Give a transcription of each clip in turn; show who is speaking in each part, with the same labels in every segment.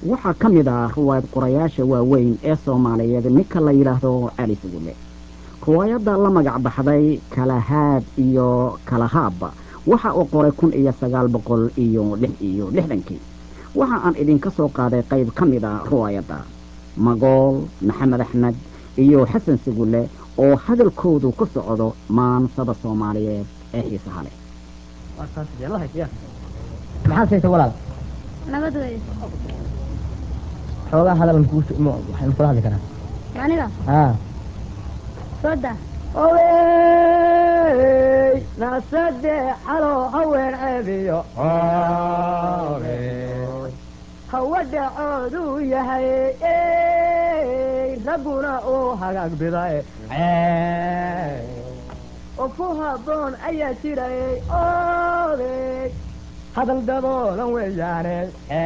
Speaker 1: waxaa ka mid ah ruwaayad qorayaasha waaweyn ee soomaaliyeed ninka la yidhaahdo cali sugulle ruwaayadda la magac baxday kalahaad iyo kalahaab waxa uu qoray kun iyo sagaal boqol iyo lix iyo lixdankii waxa aan idinka soo qaaday qayb ka mid a ruwaayadda magool maxamed axmed iyo xasan sugulle oo hadalkoodu ku socdo maansada soomaaliyeed ee xiisaha leh
Speaker 2: maxaad saysa walaal
Speaker 3: nabad wey
Speaker 2: xoogaa hadal waxaynu kula hadli karaa
Speaker 3: aniga
Speaker 2: haa
Speaker 3: sooda
Speaker 2: owey nasade xalo haween ceebiyo hawa dhacooduu yahay ragguna uu hagaag biday oo ku habboon ayaa jiray odey hadal daboolan weeyaane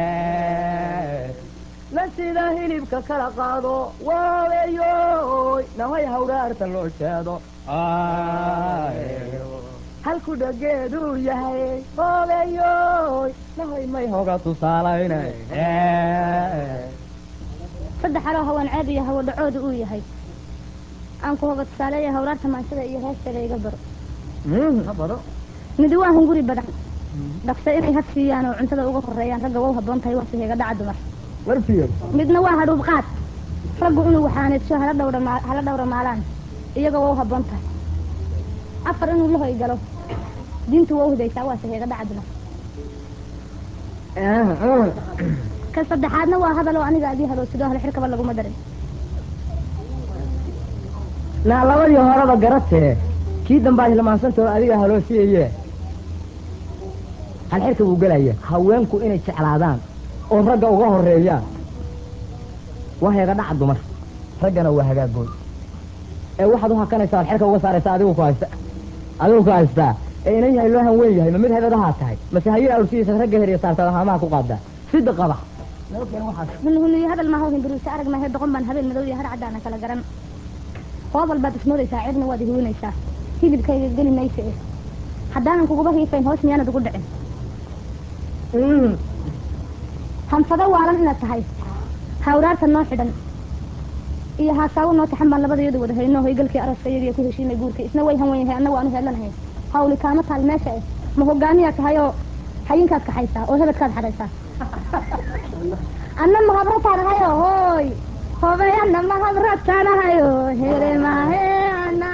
Speaker 2: la sida hilibka kala qaado waaweyoy nahay hawraarta loo jeedo halku dhageeduu yahay hoobeyoy nahay may hoga tusaalayna
Speaker 3: saddex aloo hawaan ceeb iyo hawo dhacooda uu yahay aan ku hoga tusaaleeya hawraarta maansada iyo heesteeda iga baro
Speaker 2: baro
Speaker 3: midi waa hunguri badan dhaqse inay had siiyaan oo cuntada uga horeeyaan ragga waa u habboon tahay waa siheega dhaca dumar
Speaker 2: warfiyo
Speaker 3: midna waa hadhuub qaad raggu inuu waxaaneedsho hala dhawra maa- hala dhawra maalaan iyaga waa u habboon tahay afar inuu lahoy galo diintu waa u hidaysaa waa siheega dhaca dumar kan saddexaadna waa hadal oo aniga adii haloosido hal xirkaba laguma darin
Speaker 2: naa labadii horeba garatee kii dambaad hilmaansanta oo adiga haloo siiye hal xirka buu gelaya haweenku inay jeclaadaan oo ragga uga horeeyaan waa heega dhaca dumar raggana waa hagaagood ee waxaad u hakanaysaa hal xirka uga saaraysa adigu ku haysta adigu ku haystaa ee inan yahay loo hanweyn yahay ma mid hebadahaa tahay mase hayir awrsidiisa ragga heriya saartaa haamaha ku qaadaa sida qaba
Speaker 3: hunhuniyo hadal maaha hinduriisa arag maahe doqon baan habeen madow iyo har caddaana kala garan hoobal baad ismoodaysaa cirna waad ihuwinaysaa hilibkayga geli maysa eh haddaanan kuguba hiifayn hoos miyaanad ugu dhicin hanfado waalan inaad tahay hawraarta noo xidhan iyo haasaawo noo taxan baan labadayadu wada hayno hoygalkii araska iyagiyo ku heshiinay guurkii isna way hanwen yahay anna waanu heelanahay hawli kaama taal meesha eh ma hogaamiyaad tahay oo xayinkaad kaxaysaa oo hebadkaad xadhaysaa anna mahabrataanahayo hooy hobay anna mahabrataanahayo here mahe anna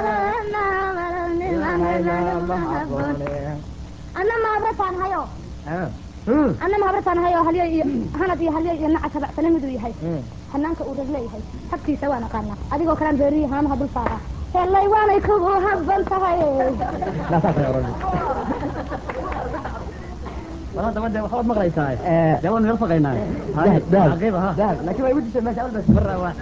Speaker 3: anna mahabrataanahayo anna mahabrataanahayo halyay iyo hanad iyo halyay iyo nacas habacsane miduu yahay hanaanka uu rag leeyahay habkiisa waan aqaanaa adigoo kalaan beeriyi haamaha dul saaraa helay waanay kugu habban tahay
Speaker 1: war haddaba dee waxbaad maqlaysaa dee waanu yar faqaynaa
Speaker 2: laakiin waa igu dishay meesha albas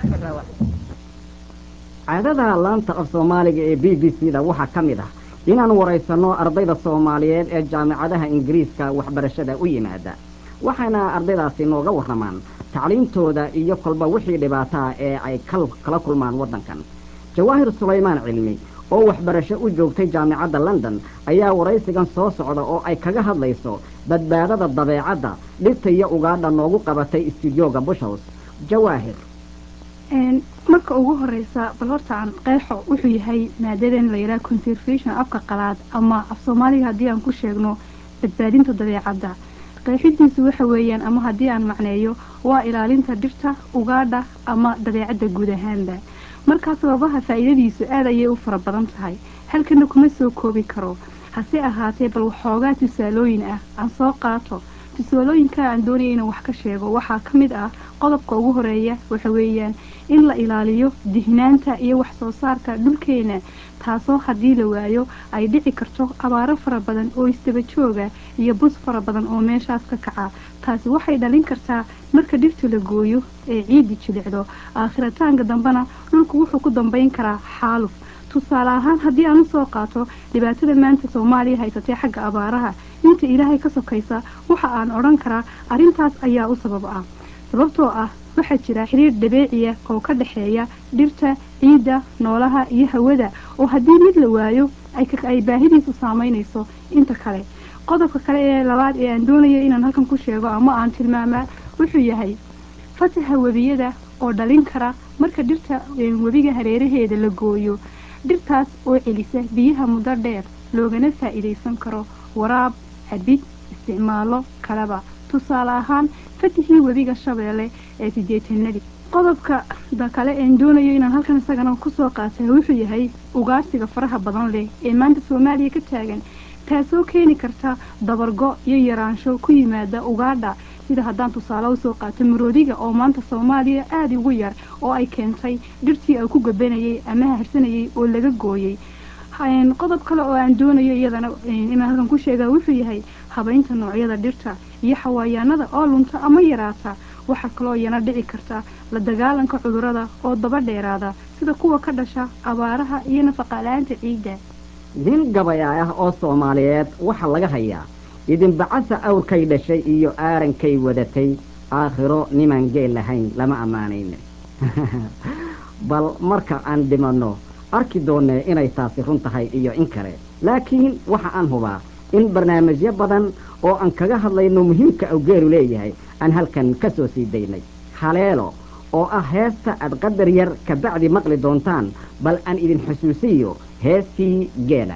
Speaker 1: caadada laanta af soomaaliga ee b b c da waxaa ka mid ah inaan waraysanno ardayda soomaaliyeed ee jaamicadaha ingiriiska waxbarashada u yimaada waxayna ardaydaasi nooga warramaan tacliimtooda iyo kolba wixii dhibaataa ee ay kal- kala kulmaan waddankan jawaahir sulaymaan cilmi oo waxbarasho u joogtay jaamicadda london ayaa waraysigan soo socda oo ay kaga hadlayso badbaadada dabeecadda dhirta iyo ugaadha noogu qabatay istudiyooga bushhouse jawaahir
Speaker 4: marka ugu horeysa bal horta aan qeexo wuxuu yahay maadadan la yidhaha conservation afka qalaad ama af soomaaliga haddii aan ku sheegno badbaadinta dabeecadda qeexidiisu waxa weeyaan ama haddii aan macneeyo waa ilaalinta dhirta ugaadha ama dabeecadda guud ahaanba markaa sababaha faa'iidadiisu aad ayay u fara badan tahay halkana kuma soo koobi karo hase ahaatee bal waxoogaa tusaalooyin ah aan soo qaato tusaalooyinka aan doonaya inaan wax ka sheego waxaa ka mid ah qodobka ugu horeeya waxa weeyaan in la ilaaliyo dihnaanta iyo wax soo saarka dhulkeena taasoo haddii la waayo ay dhici karto abaaro fara badan oo isdaba jooga iyo bus fara badan oo meeshaas ka kaca taasi waxay dhalin kartaa marka dhirta la gooyo ee ciiddi jilicdo aakhiritaanka dambena dhulku wuxuu ku dambayn karaa xaaluf tusaale ahaan haddii aan usoo qaato dhibaatada maanta soomaaliya haysatay xagga abaaraha inta ilaahay ka sokaysa waxa aan odhan karaa arrintaas ayaa u sabab ah sababtoo ah waxaa jira xiriir dabeeciya oo ka dhexeeya dhirta ciidda noolaha iyo hawada oo haddii mid la waayo ay ka- ay baahidiisu saameynayso inta kale qodobka kale ee labaad ee aan doonaya inaan halkan ku sheego ama aan tilmaamaa wuxuu yahay fataha webiyada oo dhalin kara marka dhirta webiga hareeraheeda la gooyo dhirtaas oo celisa biyaha muddo dheer loogana faa'iidaysan karo waraab cabid isticmaalo kaleba tusaale ahaan fatihii webiga shabeelle ee sideetanadii qodobka da kale een doonayo inaan halkan isagana kusoo qaatay wuxuu yahay ugaarsiga faraha badan leh ee maanta soomaaliya ka taagan taasoo keeni karta dabargo iyo yaraansho ku yimaada ugaadha sida haddaan tusaale usoo qaato maroodiga oo maanta soomaaliya aada ugu yar oo ay keentay dhirtii ay ku gabanayay ama harsanayay oo laga gooyey qodob kale oo aan doonayo iyadana inaan halkan ku sheega wuxuu yahay habaynta noocyada dhirta iyo xawayaanada oo lunta ama yaraata waxaa kaloo iyana dhici karta la dagaalanka cudurada oo daba dheeraada sida kuwa ka dhasha abaaraha iyo nafaqala-aanta ciidda
Speaker 1: nin gabayaa ah oo soomaaliyeed waxaa laga hayaa idinbacasa awrkay dhashay iyo aarankay wadatay aakhiro nimaan geel lahayn lama ammaanayne bal marka aan dhimanno arki doonee inay taasi run tahay iyo in kale laakiin waxa aan hubaa in barnaamijyo badan oo aan kaga hadlayno muhiimka awgeelu leeyahay aan halkan ka soo sii daynay haleelo oo ah heesta aad qadar yar kabacdi maqli doontaan bal aan idin xusuusiyo heestii geela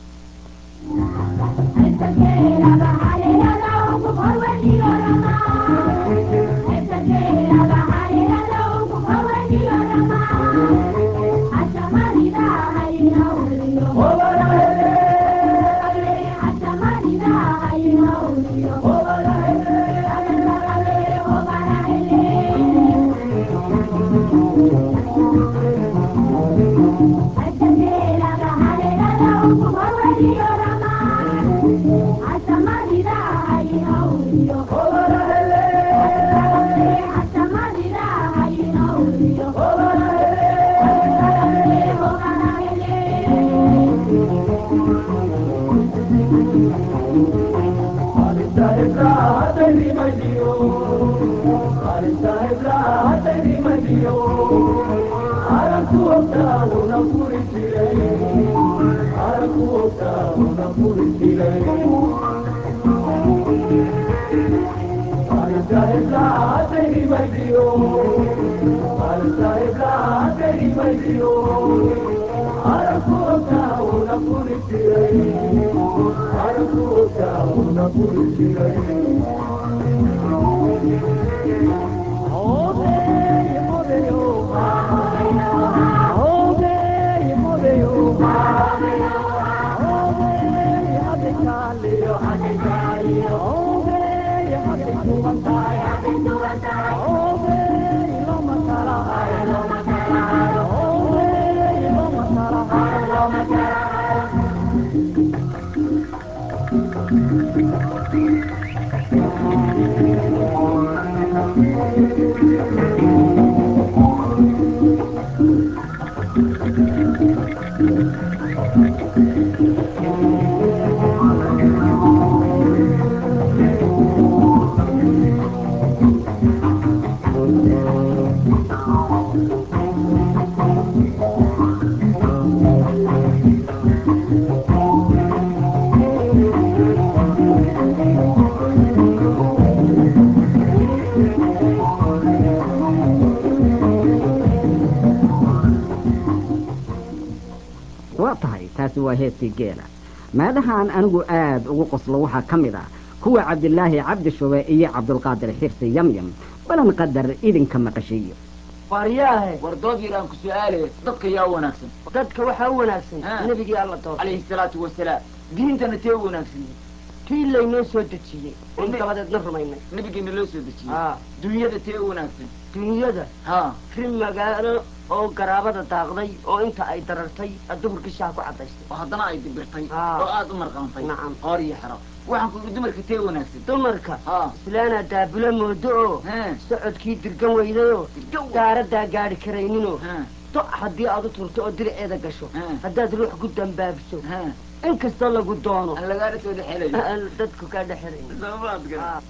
Speaker 1: waa tahay taasi waa heestii geela meedhahaan anigu aad ugu qoslo waxaa ka mid ah kuwa cabdilaahi cabdi shube iyo cabdulqaadir xirsi yamyam balan qadar idinka maqashiiyo
Speaker 5: waryaahe
Speaker 6: war dood yar aan ku su-aalaye dadka yaa u wanaagsan
Speaker 5: dadka waxaa u wanaagsan
Speaker 6: Ha.
Speaker 5: nebigii alla doortay
Speaker 6: calayhi salaatu wasalaam diintana tee u wanaagsan
Speaker 5: tii laynoo soo dejiyey oon
Speaker 6: Ne-
Speaker 5: dabadeedna rumaynay
Speaker 6: nabigeena loo soo dejiyey
Speaker 5: haa
Speaker 6: dunyada tee u wanaagsan
Speaker 5: dunyada
Speaker 6: ha
Speaker 5: ri magaalo oo garaabada daaqday oo inta ay darartay duhurkii shaha ku cadaystay
Speaker 6: oo haddana ay dibirtay
Speaker 5: Ah.
Speaker 6: oo aada u marqantay
Speaker 5: Nacam.
Speaker 6: qoor iyo xero waxaan ku yidhi dumarka tee u wanaagsan
Speaker 5: dumarka
Speaker 6: ha
Speaker 5: islaanaa daabula moodo oo
Speaker 6: he
Speaker 5: socodkii dirgan weydayoo daaradaa gaadhi karayninoo
Speaker 6: he
Speaker 5: do haddii aad u turto oo diriceeda gasho
Speaker 6: Ha.
Speaker 5: haddaad ruux ku dambaabiso
Speaker 6: he
Speaker 5: in kastoo lagu doono
Speaker 6: aan lagaala soo dhexelayo
Speaker 5: aan dadku kaa dhexelayn
Speaker 6: soomaad gara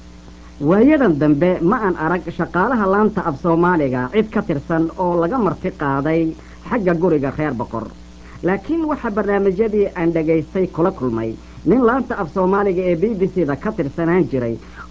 Speaker 1: waayadan dambe ma aan arag shaqaalaha laanta af soomaaliga cid ka tirsan oo laga marti qaaday xagga guriga reer boqor laakiin waxaa barnaamijyadii aan dhegaystay kula kulmay nin laanta af soomaaliga ee b b c da ka tirsanaan jiray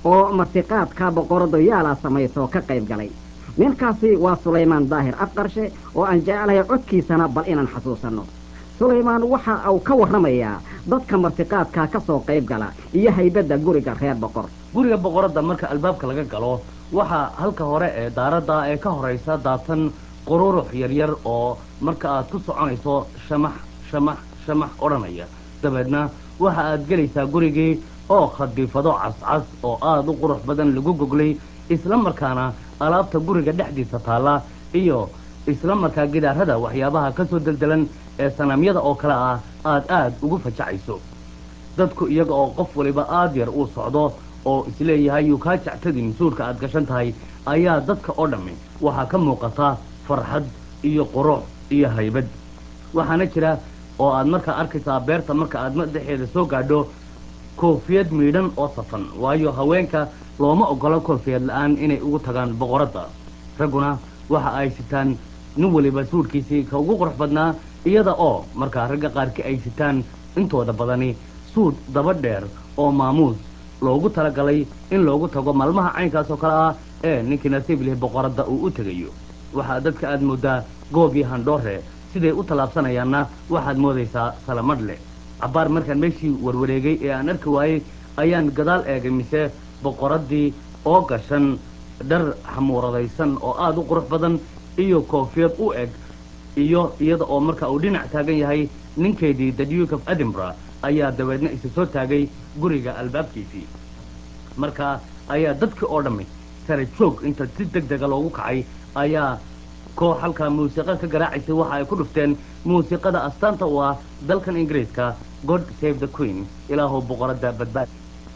Speaker 1: oo martiqaadka boqoradu yaala samayso ka qayb galay ninkaasi waa sulaymaan daahir afqarshe oo aan jeclahay codkiisana bal inaan xasuusanno sulaymaan waxa uu ka warramayaa dadka martiqaadka ka soo qayb gala iyo haybadda guriga reer boqor
Speaker 7: guriga boqoradda marka albaabka laga galo waxaa halka hore ee daaradda ee ka horaysa daatan qururux yaryar oo marka aad ku soconayso shamax shamax shamax odhanaya dabeedna waxa aad gelaysaa gurigii oo khadiifado cascas oo aada u qurux badan lagu goglay isla markaana alaabta guriga dhexdiisa taalla iyo isla markaa gidaarada waxyaabaha ka soo deldelan ee sanaamyada oo kale ah aad aad ugu fajacayso dadku iyaga oo qof waliba aad yar uu socdo oo isleeyahay yuu kaa jectadin suurka aad gashan tahay ayaa dadka oo dhammi waxaa ka muuqata farxad iyo qurux iyo haybad waxaana jira oo aad markaa arkaysaa beerta marka aad madaxeeda soo gaadho koofiyad miidhan oo safan waayo haweenka looma ogolo koofiyad la-aan inay ugu tagaan boqoradda ragguna waxa ay sitaan nin waliba suudhkiisii ka ugu qurux badnaa iyada oo markaa ragga qaarkii ay sitaan intooda badani suudh daba dheer oo maamuus loogu talagalay in loogu tago maalmaha caynkaas oo kale ah ee ninkii nasiib leh boqoradda uu u tegayo waxaa dadka aad mooddaa goob iyo handhoore siday u tallaabsanayaanna waxaad moodaysaa salamadhle cabbaar markaan meeshii warwareegay ee aan arki waayey ayaan gadaal eegay mise boqoraddii oo gashan dhar xamuuradaysan oo aada u qurux badan iyo koofiyad u eg iyo iyada oo marka uu dhinac taagan yahay ninkeedii the duke of edinburgh ayaa dabeedna isa soo taagay guriga albaabkiisii marka ayaa dadkii oo dhammi sare joog inta si deg dega loogu kacay ayaa koox halkaa muusiqa ka garaacaysay waxa ay ku dhufteen muusiqada astaanta u ah dalkan ingiriiska god save the queen ilaahu boqoradda badbaad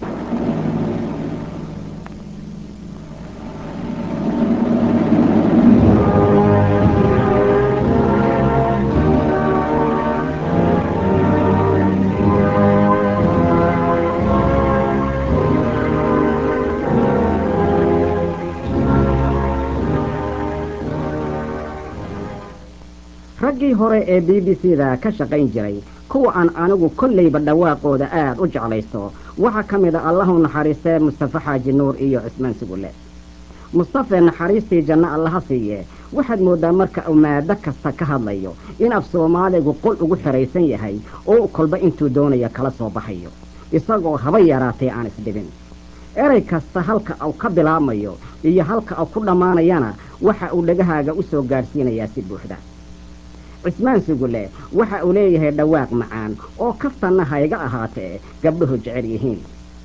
Speaker 1: raggii hore ee b b c da ka shaqayn jiray kuwa aan anigu kollayba dhawaaqooda aad u jeclaysto waxaa ka mid a allahu naxariistee mustafe xaaji nuur iyo cismaan sugulle mustafe naxariistii janno allaha siiye waxaad mooddaa marka uu maado kasta ka hadlayo in af soomaaligu qol ugu xidhaysan yahay oo kolba intuu doonayo kala soo baxayo isagoo haba yaraatee aan isdhibin erey kasta halka uu ka bilaabmayo iyo halka uu ku dhammaanayana waxa uu dhegahaaga u soo gaadhsiinayaa si buuxda cismaan sugulle waxa uu leeyahay dhawaaq macaan oo kaftanna hayga ahaatee gabdhuhu jecel yihiin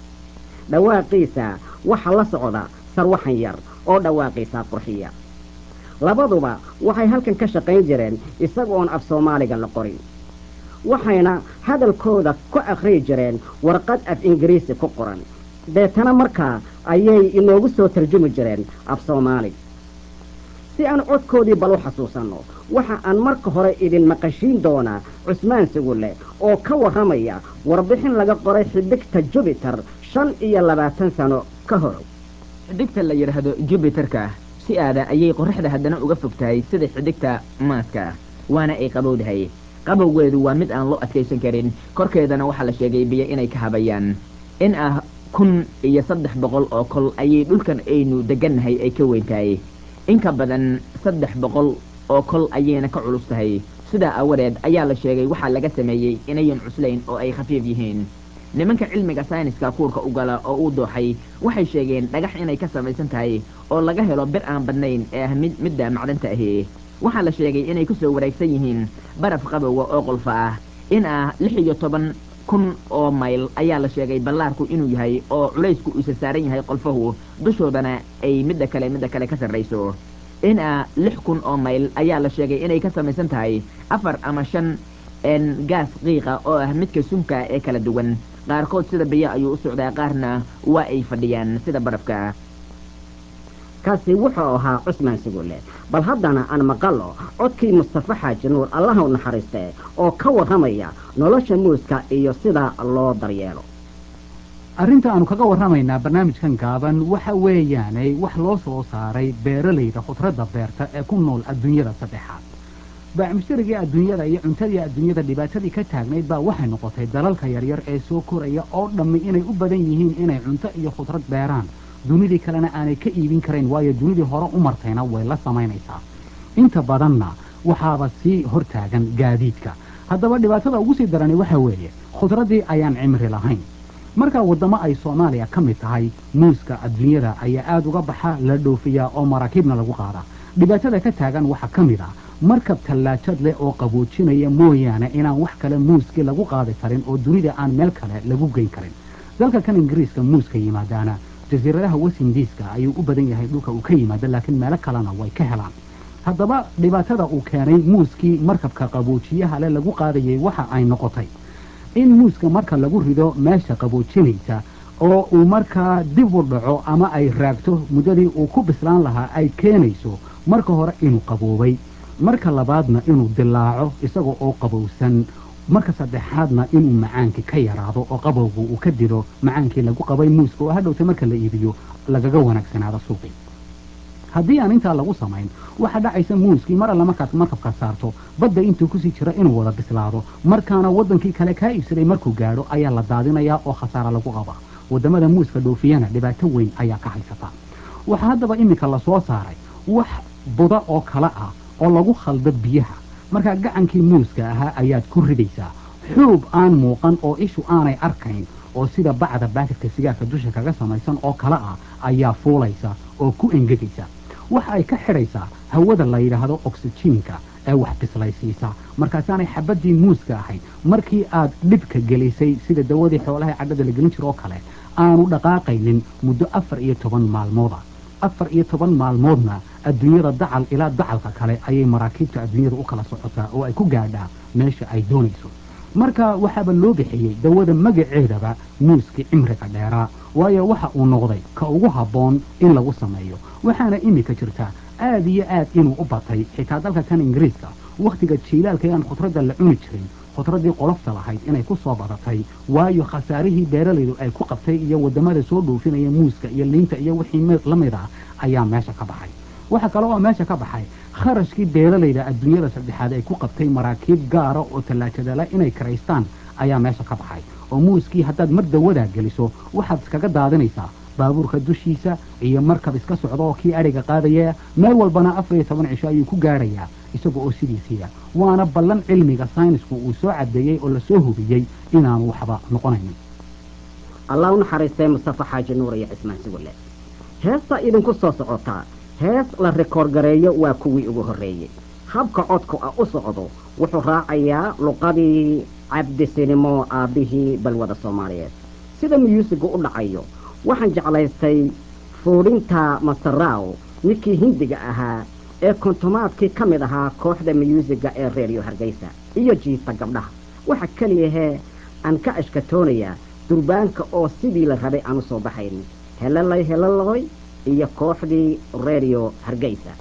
Speaker 1: dhawaaqiisa waxa la socda sarwaxan yar oo dhawaaqiisaa qurxiya labaduba waxay halkan ka shaqayn jireen isagoon af soomaaliga la qorin waxayna hadalkooda ku akhriyi jireen warqad af ingiriisi ku qoran deetana markaa ayay inoogu soo tarjumi jireen af soomaali si aan codkoodii bal u xasuusanno waxa aan marka hore idin maqashiin doonaa cusmaan sugulle oo ka warramaya warbixin laga qoray xidigta jubiter shan iyo labaatan sano ka hor
Speaker 8: xidigta la yidhaahdo jubiterka si aada ayay qorraxda haddana uga fog tahay sida xidigta maaska waana ay qabowdahay qabowgeedu waa mid aan loo adkaysan karin korkeedana waxaa la sheegay biyo inay ka habayaan in ah kun iyo saddex boqol oo kol ayay dhulkan aynu degannahay ay ka weyn tahay in ka badan saddex boqol oo kol ayayna ka culus tahay sidaa aawadeed ayaa la sheegay waxaa laga sameeyey inayan cuslayn oo ay khafiif yihiin nimanka cilmiga sayniska kuurka u gala oo uu dooxay waxay sheegeen dhagax inay ka samaysan tahay oo laga helo bir aan badnayn ee ah mid midda macdanta ahi waxaa la sheegay inay ku soo wareegsan yihiin baraf qabowga oo qolfa ah in ah lix iyo toban kun oo mayl ayaa la sheegay ballaarku inuu yahay oo culaysku isa saaran yahay qolfahu dushoodana ay midda kale midda kale ka sarrayso in ah lix kun oo mayl ayaa la sheegay inay ka samaysan tahay afar ama shan n gaas qiiqa oo ah midka sunka ee kala duwan qaarkood sida biyo ayuu u socdaa qaarna waa ay fadhiyaan sida barafka
Speaker 1: kaasi wuxuu ahaa cusmaan sugulle bal haddana aan maqallo codkii mustafe xaaji nuur allaha u naxariistee oo ka warramaya nolosha muuska iyo sida loo daryeelo
Speaker 9: arrinta aanu kaga warramaynaa barnaamijkan gaaban waxa weeyaanay wax loo soo saaray beeralayda khudradda beerta ee ku nool adduunyada saddexaad baacmushtarigii adduunyada iyo cuntadii adduunyada dhibaatadii ka taagnayd baa waxay noqotay dalalka yaryar ee soo koraya oo dhammi inay u badan yihiin inay cunto iyo khudrad beeraan dunidii kalena aanay ka iibin karayn waayo dunidii hore u martayna way la samaynaysaa inta badanna waxaaba sii hortaagan gaadiidka haddaba dhibaatada ugu sii darani waxa weeye khudraddii ayaan cimri lahayn markaa waddamo ay soomaaliya ka mid tahay muuska adduunyada ayaa aada uga baxa la dhoofiyaa oo maraakiibna lagu qaadaa dhibaatada ka taagan waxaa ka mid ah markab tallaajad leh oo qaboojinaya mooyaane inaan wax kale muuskii lagu qaadi karin oo dunida aan meel kale lagu geyn karin dalka kan ingiriiska muuska yimaadaana jasiiradaha wesindiiska ayuu u badan yahay dhulka uu ka yimaado laakiin meelo kalena way ka helaan haddaba dhibaatada uu keenay muuskii markabka qaboojiyaha leh lagu qaadayay waxa ay noqotay in muuska marka lagu rido meesha qaboojinaysa oo uu markaa dib u dhaco ama ay raagto muddadii uu ku bislaan lahaa ay keenayso marka hore inuu qaboobay marka labaadna inuu dilaaco isaga oo qabowsan marka saddexaadna inuu macaankii ka yaraado oo qabowgu uu ka dilo macaankii lagu qabay muuska oo hadhowta marka la iibiyo lagaga wanaagsanaado suuqii haddii aan intaa lagu samayn waxaa dhacaysa muuskii mar alle markaad markabka saarto badda intuu kusii jira inuu wada bislaado markaana waddankii kale kaa iibsaday markuu gaadho ayaa la daadinayaa oo khasaara lagu qabaa waddamada muuska dhoofiyana dhibaato weyn ayaa ka haysata waxaa haddaba iminka lasoo saaray wax buda oo kale ah oo lagu khaldo biyaha markaa gacankii muuska ahaa ayaad ku ridaysaa xuub aan muuqan oo ishu aanay arkayn oo sida bacda baakadka sigaarka dusha kaga samaysan oo kale ah ayaa fuulaysa oo ku engegaysa waxa ay ka xidhaysaa hawada la yidhaahdo oksijiinka ee wax bislaysiisa markaasaanay xabaddii muuska ahayd markii aad dhibka gelisay sida dawadii xoolaha cadhada la gelin jiro oo kale aanu dhaqaaqaynin muddo afar iyo toban maalmooda afar iyo toban maalmoodna adduunyada dacal ilaa dacalka kale ayay maraakiibta adduunyada u kala socotaa oo ay ku gaadhaa meesha ay doonayso marka waxaaba loo bixiyey dawada magaceedaba muuskii cimriga dheeraa waayo waxa uu noqday ka ugu habboon in lagu sameeyo waxaana iminka jirta aad iyo aad inuu u batay xitaa dalka kan ingiriiska wakhtiga jiilaalka ee aan khudradda la cuni jirin khudraddii qolofta lahayd inay ku soo badatay waayo khasaarihii beeralaydu ay ku qabtay iyo waddamada soo dhoofinaya muuska iyo liinta iyo wixii la mid ah ayaa meesha ka baxay waxa kale oo meesha ka baxay kharashkii beeralayda adduunyada saddexaad ay ku qabtay maraakiib gaara oo tallaajadala inay karaystaan ayaa meesha ka baxay oo muuskii haddaad mar dawadaa geliso waxaad iskaga daadinaysaa baabuurka dushiisa iyo markab iska socda oo kii adhiga qaadaya meel walbana afar iyo toban cisho ayuu ku gaadhayaa isaga oo sidiisiiya waana ballan cilmiga saynisku uu soo caddeeyey oo lasoo hubiyey inaanu waxba noqonaynin
Speaker 1: allah u naxariistay mustafa xaaji nuur iyo cismaan sugulle heesta idinku soo socotaa hees la rikoor gareeyo waa kuwii ugu horreeyey habka codku ah u socdo wuxuu raacayaa luqadii cabdisinimo aabbihii balwada soomaaliyeed sida miyuusigu u dhacayo waxaan jeclaystay fuudhinta masaraaw ninkii hindiga ahaa ee kontomaadkii ka mid ahaa kooxda miyuusiga ee reeriyo hargeysa iyo jiita gabdhaha waxa keliyahee aan ka ashkatoonayaa durbaanka oo sidii la rabay aan u soo baxayn helalay helaloy iyo kooxdii reeriyo hargeysa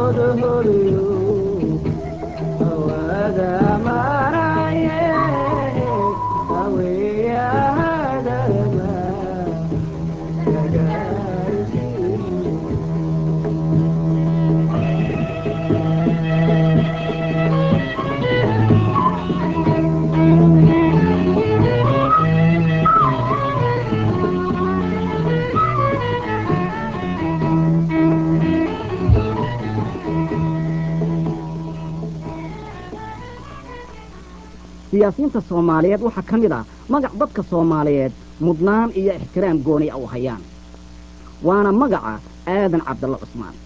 Speaker 1: siyaasiyiinta soomaaliyeed waxaa ka mid ah magac dadka soomaaliyeed mudnaan iyo ixtiraam gooni a u hayaan waana magaca aadan cabdalla cusmaan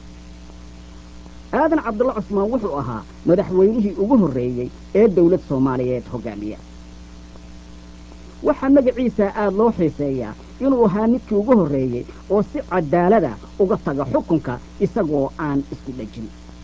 Speaker 1: aadan cabdalla cusmaan wuxuu ahaa madaxweynihii ugu horreeyey ee dawlad soomaaliyeed hoggaamiya waxaa magaciisa aad loo xiiseeyaa inuu ahaa midkii ugu horreeyey oo si cadaalada uga taga xukunka isagoo aan isku dhejin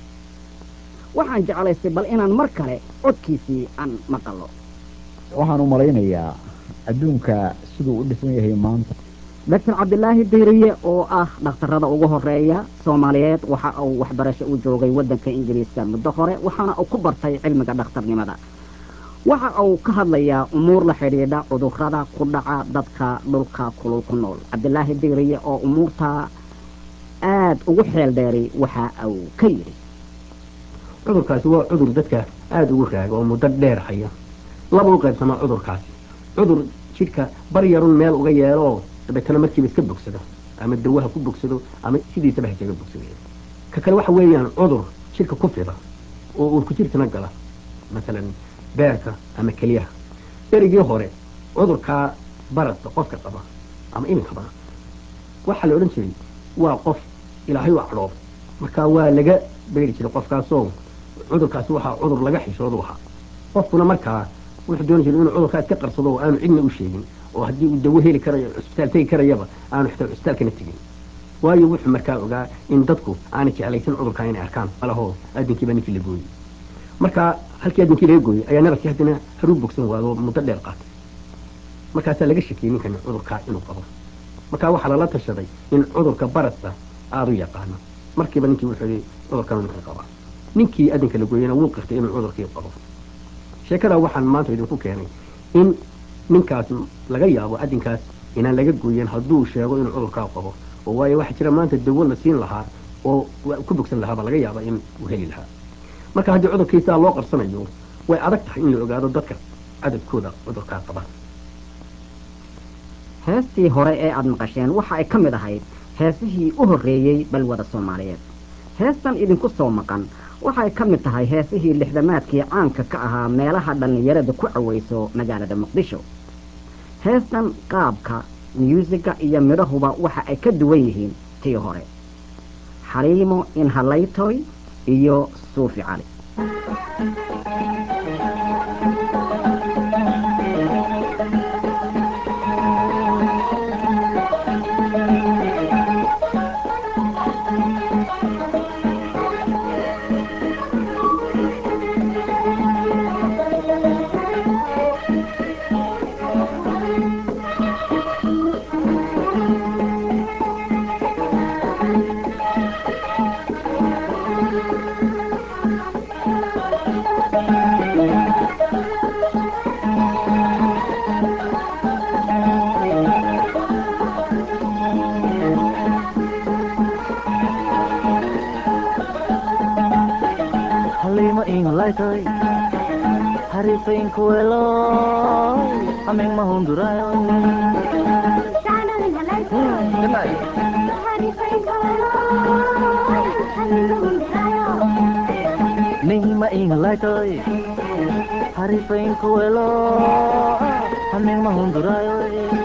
Speaker 1: waxaan jeclaystay bal inaan mar kale codkiisii aan maqallo
Speaker 10: waxaan u malaynayaa adduunka siduu u dhisan yahay maanta
Speaker 1: doctor cabdilaahi dayriye oo ah dhakhtarrada ugu horreeya soomaaliyeed waxa uu waxbarasho u joogay waddanka ingiriiska muddo hore waxaana uu ku bartay cilmiga dhakhtarnimada waxa uu ka hadlayaa umuur la xidhiidha cudurrada ku dhaca dadka dhulka kulul ku nool cabdilaahi dayriye oo umuurtaa aad ugu xeel dheeray waxa uu ka yidhi
Speaker 11: cudurkaasi waa cudur dadka aada ugu raaga oo muddo dheer haya laba u qaybsamaa cudurkaasi cudur jidhka bar yarun meel uga yeelo oo dabeetana markiiba iska bogsado ama dawaha ku bogsado ama sidiisaba ha kaga bogsado ka kale waxa weeyaan cudur jidhka ku fida oo uurku jirkana gala masalan beerka ama keliyaha berigii hore cudurkaa baradka qofka qaba ama iminkaba waxaa la odhan jiray waa qof ilaahay u cadhoob marka waa laga beeri jiray qofkaasoo cudurkaasi waxaa cudur laga xishoodu ahaa qofkuna markaa wuxuu dooni jiray inuu cudurkaa iska qarsado oo aanu cidna u sheegin oo haddii uu dawo heli karayo cusbitaal tegi karayaba aanu xitaa cusbitaalkana tegin waayo wuxuu markaa ogaa in dadku aanay jeclaysan cudurkaa inay arkaan malahoo aadinkiiba ninkii la gooyey markaa halkii aadinkii laga gooyey ayaa nabarkii haddana haruu bogsan waado muddo dheer qaatay markaasaa laga shakiyey ninkan cudurkaa inuu qabo markaa waxaa lala tashaday in cudurka baradka aada u yaqaano markiiba ninkii wuxuu yihi cudurkan ninkan qabaa ninkii adinka la gooyena wuu qirtay inuu cudurkii qabo sheekadaa waxaan maanta idinku keenay in ninkaas laga yaabo adinkaas inaan laga gooyen hadduu sheego inuu cudurkaa qabo oo waayo waxaa jira maanta dawo la siin lahaa oo ku bogsan lahaaba laga yaaba in uu heli lahaa marka haddii cudurkiisaa loo qarsanayo way adag tahay in la ogaado dadka cadadkooda cudurkaa qaba
Speaker 1: heestii hore ee aada maqasheen waxa ay ka mid ahayd heesihii u horreeyey balwada soomaaliyeed heestan idinku soo maqan waxay ka mid tahay heesihii lixdamaadkii caanka ka ahaa meelaha dhallinyarada ku cawayso magaalada muqdisho heestan qaabka myuusiga iyo midhahuba waxa ay ka duwan yihiin tii hore xaliimo inhalaytoy iyo suufi cali
Speaker 12: halima ingalaytoy harifainkuwelo ameng mahundurayo nihima ingalaytoy harifainkuwelo ameng mahundurayo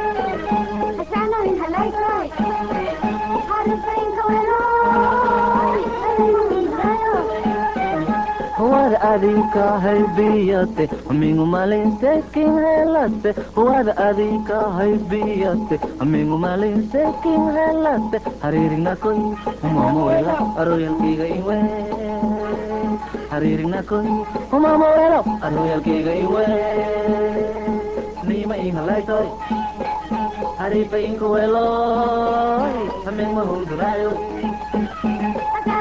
Speaker 12: huwada adinka haybiyate amingu malinsekin helate huwada adinka haybiyate amingu malinsekin helate hariirignakoy humamawela aroyalkiga iwe hariirignakoy humamawelo aroyalkiga iwe nima inhalaytoy harifa inkuweloy aming mahundurayo